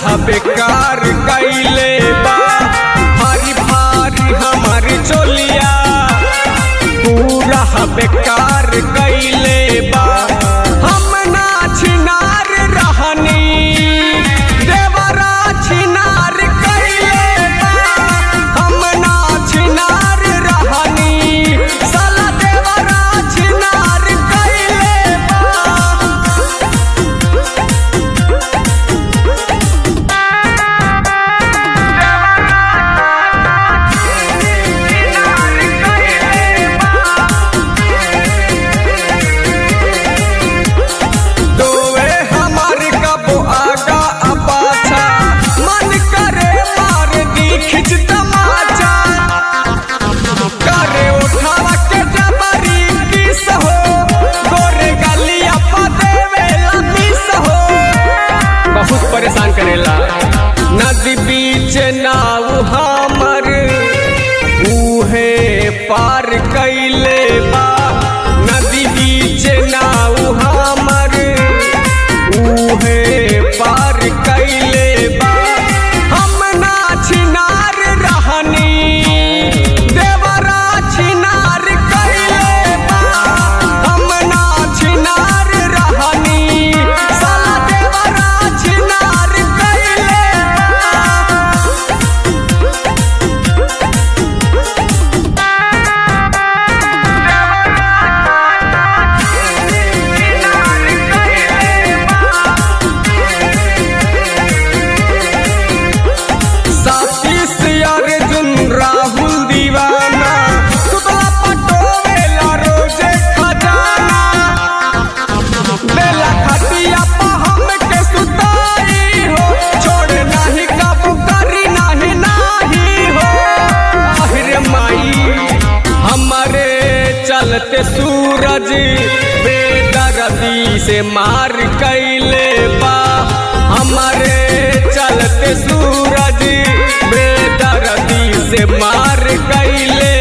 बेकार कैले बा भारी भारी हमार चोलिया पूरा बेकार कैले बा हम ना छिनार रहनी देवरा छिनार कैले बा हम ना छिनार रहनी साला देवरा छिनार कैले बा दोवे हमार कबो आगा आ पाछा मन करे मार दी खिच तमाचा करे उठावा के जबरी किस हो गोरे गलिया पा देवे लमिस हो बहुत परेशान करेला नदी बीच नाव हमर उहे पार कैले बा नदी बीच नाव हमर उहे पार कैले बा हम ना छिनार रहनी देवरा छिनार कैले बा हम ना छिनार रहनी साला देवरा छिनार कैले बा साथी से अर्जुन राहुल दीवाना सुतला पटोवेला रोजे खजाना बेला खटिया पा हम के सुताई हो छोड़ नाही काबू करी नाही नाही हो आहिरे माई हमारे चलते सूरज बेदर्दी से मार कैले बा हमारे चलते सूरज बेदर्दी से मार कैले